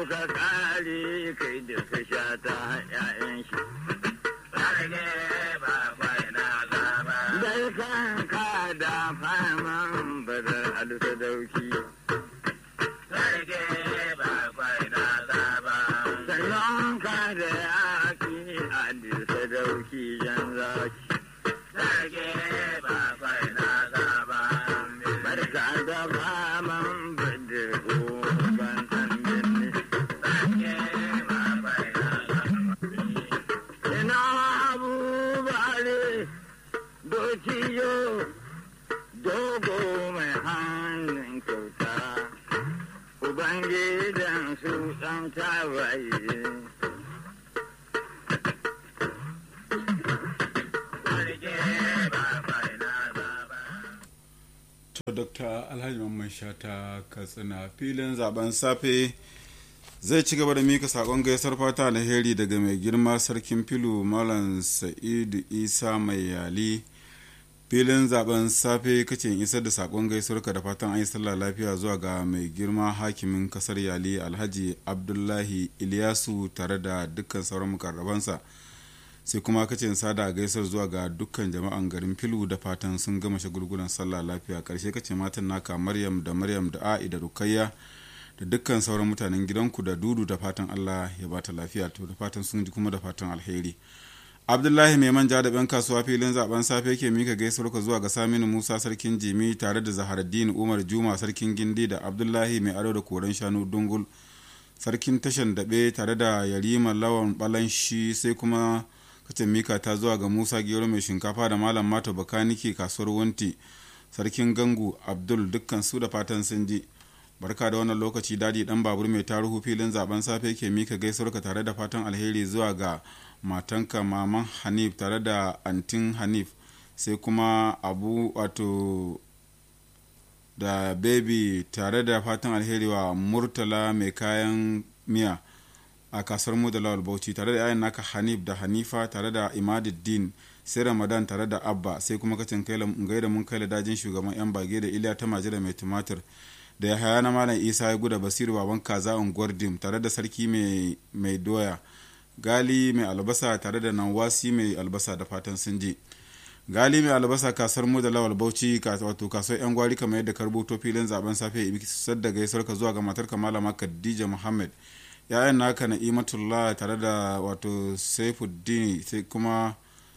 ka kare kai da ka sha ta ƴaƴan shi dai kan ka da faman badar alta dauki sannan ka da yaƙi alta dauki jan zaki barka da faman badar ban san binne ina abubare dociyo dogo mai hannun kyauta ubangidan su ɗan tawaye to dr alhaji mamman shata katsina filin zaben safe zai ci gaba da mika sakon gaisar fata alheri daga mai girma sarkin filu malam sa'idu isa mai yali filin zaben safe kace in isar da sakon gaisuwarka da fatan an yi sallah lafiya zuwa ga mai girma hakimin kasar yali alhaji abdullahi iliyasu tare da dukkan sauran mukarrabansa sai kuma kace in sada gaisar zuwa ga dukkan jama'an garin filu da fatan sun gama shagulgulan sallah lafiya karshe kace matan naka maryam da maryam da a'i da rukayya da dukkan sauran mutanen gidanku da dudu da fatan allah ya bata lafiya to da fatan sun ji kuma da fatan alheri abdullahi mai manja da ban kasuwa filin zaben safe ke mika gaisuwar ka zuwa ga saminu musa sarkin jimi tare da zaharaddin umar juma sarkin gindi da abdullahi mai ado da koren shanu dungul sarkin tashan daɓe tare da yarima lawan balanshi sai kuma kacin mika ta zuwa ga musa gero mai shinkafa da malam mato bakanike kasuwar wunti sarkin gangu abdul dukkan su da fatan sun ji barka da wannan lokaci dadi dan babur mai taruhu filin zaben safe ke mika gaisuwarka tare da fatan alheri zuwa ga matanka maman hanif tare da antin hanif sai kuma abu wato da baby tare da fatan alheri wa murtala mai kayan miya a kasar mu da lawal bauchi tare da yayan naka hanif da hanifa tare da imaduddin sai ramadan tare da abba sai kuma kacin gaida mun kai dajin shugaban yan bage da iliya ta majira mai tumatir da ya haya na malam isa ya guda basiru baban kaza unguwar dim tare da sarki mai doya gali mai albasa tare da nawasi mai albasa da fatan sun je gali mai albasa kasar mu da lawal bauchi wato kasuwar yan gwari kamar yadda ka rubuto filin zaben safe ibi sadda gaisuwar ka zuwa ga matar ka malama khadija muhammad ya'yan naka na imatullah tare da wato saifuddin sai kuma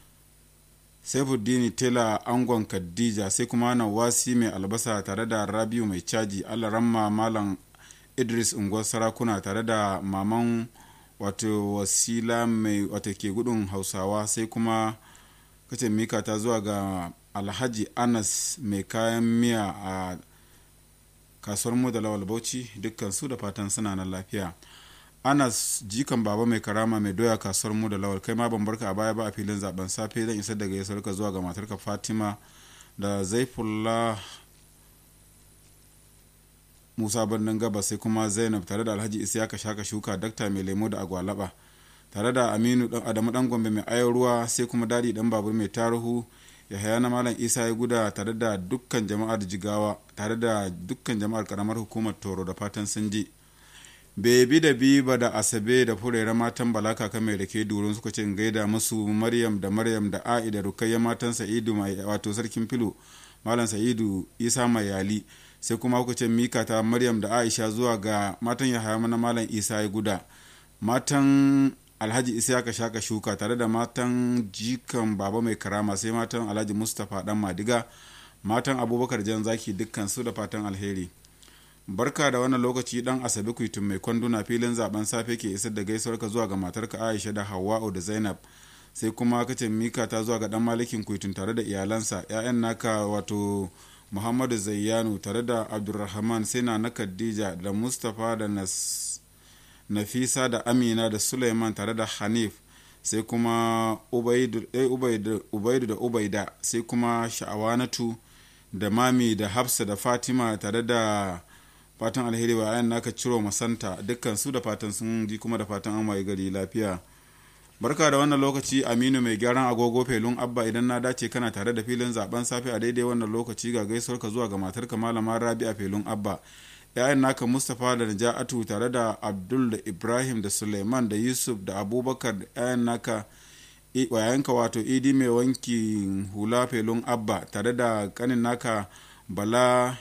saifuddin tela angon khadija sai kuma nawasi mai albasa tare da rabiu mai caji alaramma malam idris unguwar sarakuna tare da maman wato wasila mai wato ke gudun hausawa sai kuma kace mika ta zuwa ga alhaji anas mai kayan miya a kasuwar mu da lawal bauchi dukkan su da fatan suna nan lafiya anas jikan baba mai karama mai doya kasuwar mu da lawal kai ma ban barka a baya ba a filin zaben safe zan isar da gaisuwar ka zuwa ga matarka fatima da zaifullah musa birnin gaba sai kuma zainab tare da alhaji isiyaka shaka shuka dakta mai lemo da agwalaba tare da aminu dan adamu dan gombe mai ayon ruwa sai kuma dadi dan babur mai taruhu yahaya na malam isa ya guda tare da dukkan jama'ar jigawa tare da dukkan jama'ar karamar hukumar toro da fatan sun ji bebi da biba da asabe da furera matan balaka kaka mai rake durun suka ce gaida musu maryam da maryam da a'i da rukayya matan sa'idu mai wato sarkin filo malam sa'idu isa mai yali sai kuma kuka ce mika ta maryam da aisha zuwa ga matan yahaya na malam isa ya guda matan alhaji isiyaka shaka shuka tare da matan jikan baba mai karama sai matan alhaji mustapha dan madiga matan abubakar jan zaki dukkan su da fatan alheri barka da wannan lokaci dan asabe kuitun mai kwanduna filin zaben safe ke isar da gaisuwar ka zuwa ga matarka aisha da hawa'u da zainab sai kuma kace mika ta zuwa ga dan malikin kuitun tare da iyalansa 'ya'yan naka wato muhammadu zayyanu tare da abdulrahman sai na na khadija da mustapha da nafisa da amina da suleiman tare da hanif sai kuma ubaidu da ubaida sai kuma sha'awanatu da mami da hafsa da fatima tare da fatan alheri wa ayan naka ciro masanta dukkan su da fatan sun ji kuma da fatan an waye gari lafiya barka da wannan lokaci aminu mai gyaran agogo felun abba idan na dace kana tare da filin zaben safe a daidai wannan lokaci ga gaisuwar ka zuwa ga matarka malama rabi a felun abba 'ya'yan naka mustapha da naja'atu tare da abdul da ibrahim da suleiman da yusuf da abubakar da 'ya'yan naka wayanka wato idi mai wanki hula felun abba tare da kanin naka bala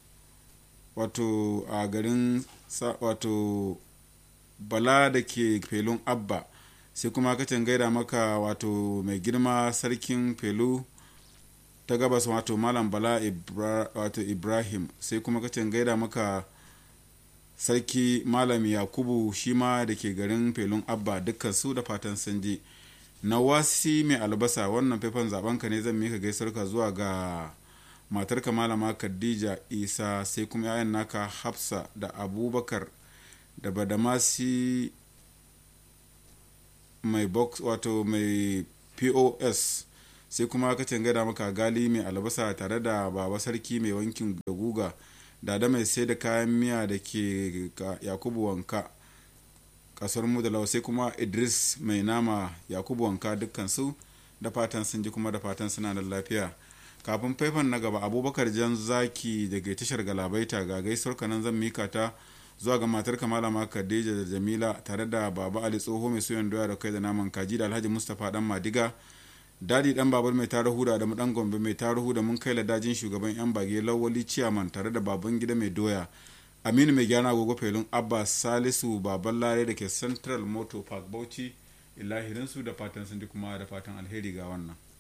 wato a garin wato bala da ke felun abba sai kuma kacin gaida maka wato mai girma sarkin felu ta gabas wato malam bala Ibra, wato ibrahim sai kuma kacin gaida maka sarki malam yakubu shi ma da ke garin felun abba dukkan su da fatan sun ji nawasi mai albasa wannan faifan zabenka ne zan mika gaisarka zuwa ga matarka malama khadija isa sai kuma 'ya'yan naka hafsa da abubakar da badamasi mai box wato mai pos sai kuma ka gada maka gali mai albasa tare da baba sarki mai wankin da guga da da mai sai da kayan miya da ke yakubu wanka kasar mu da lau sai kuma idris mai nama yakubu wanka dukkansu da fatan sun ji kuma da fatan suna da lafiya kafin faifan na gaba abubakar jan zaki daga tashar galabaita ga gaisuwar kanan zan mika ta zuwa ga matar malama khadija da jamila tare da baba ali tsoho mai soyan doya da kai da naman kaji da alhaji mustapha dan madiga dadi dan babar mai tarihu da adamu dan gombe mai tarihu da mun kai ladajin shugaban yan bage lawali ciyaman tare da baban gida mai doya aminu mai gyana agogo felun abba salisu baban lare da ke central motor park bauchi ilahirinsu da fatan sun kuma da fatan alheri ga wannan